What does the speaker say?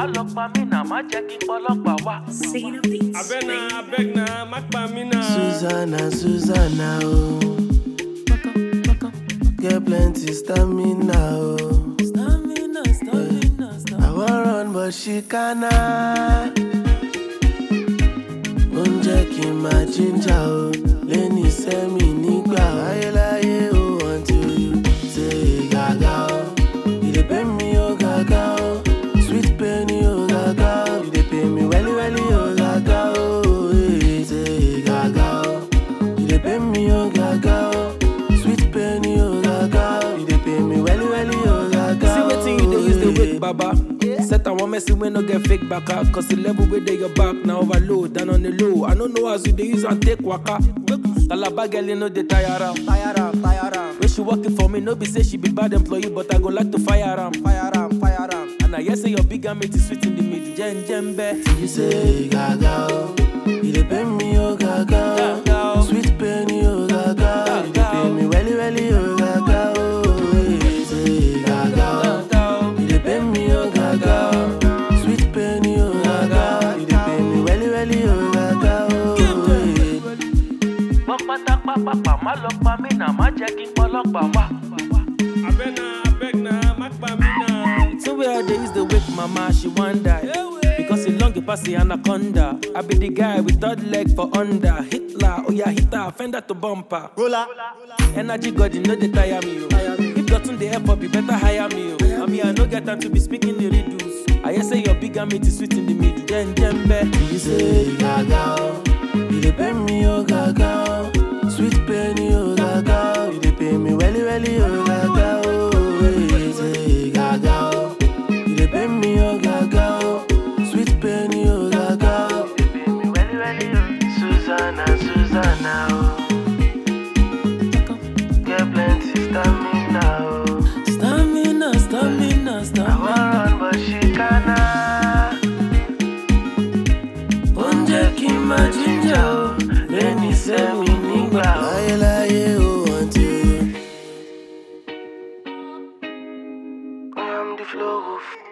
má lọ pa mí náà má jẹ́ kí pọlọ́pàá wá. Singing of beats. Abena, abegna, makpamina. Susanna, Susanna, oh. Get plenty stamina, oh. Stamina, stamina, I want run, but she cannot. Oúnjẹ kì í máa jíjà o, lẹ́ni sẹ́mi nígbà o. Láyéláyé o, until you say gàgà o. You dey pay me o gàgà o, sweet pain o gàgà o. You dey pay me wẹ́lí wẹ́lí o gàgà o. eh, Say gàgà o. You dey pay me o gàgà o, sweet pain o gàgà o. You dey pay me wẹ́lí wẹ́lí o gàgà o. See wetin you dey use the eh. wake, baba. Set and one messy wey no get fake baka. Cause the level where they your back now overload and on the low. I don't know as you dey use and take waka. Talaba girl, you know they tire am. Tire am, tire am. When she working for me, no be say she be bad employee, but I go like to fire am. Fire am, fire am. And I hear say your big mate is sweet in the middle. Jen jembe. You say gaga o, you dey pay me o gaga Gaga o, o. sweet pain o gaga o, you dey Gaga pay o. me welly welly o gaga o. eh, Say gaga o, you dey pay me o gaga o, sweet pain o gaga o, you dey pay me welly welly o gaga o. eh. gbọ́ pátápápápá má lọ pa mí náà má jẹ́ kí pọlọ́pàá wá. Abena, abegna, makpamina. So where they use the wake mama, she want die. Because he long pass the anaconda. I be the guy with third leg for under. Hitler, oh yeah, Hitler, fender to bumper. Roller. Energy God, you know they tire me, yo. If gotten the help up, you better hire me, yo. I mean, I no get time to be speaking the riddles. I hear say your big mate is sweet in the middle. Jen jembe. You say gaga o, you dey pay me o gaga o, sweet pain o gaga o, you dey pay me welly welly o gaga o. eh, Say gaga o, you dey pay me o gaga o, sweet pain o gaga o, you dey pay me welly welly o. Susanna, Susanna o, get plenty stamina o. Stamina, stamina, I stamina. wan run but she cannot. oúnjẹ kí n máa jíjà o lẹ́ni sẹ́mi nígbà o. láyéláyé o until you. I'm the flow of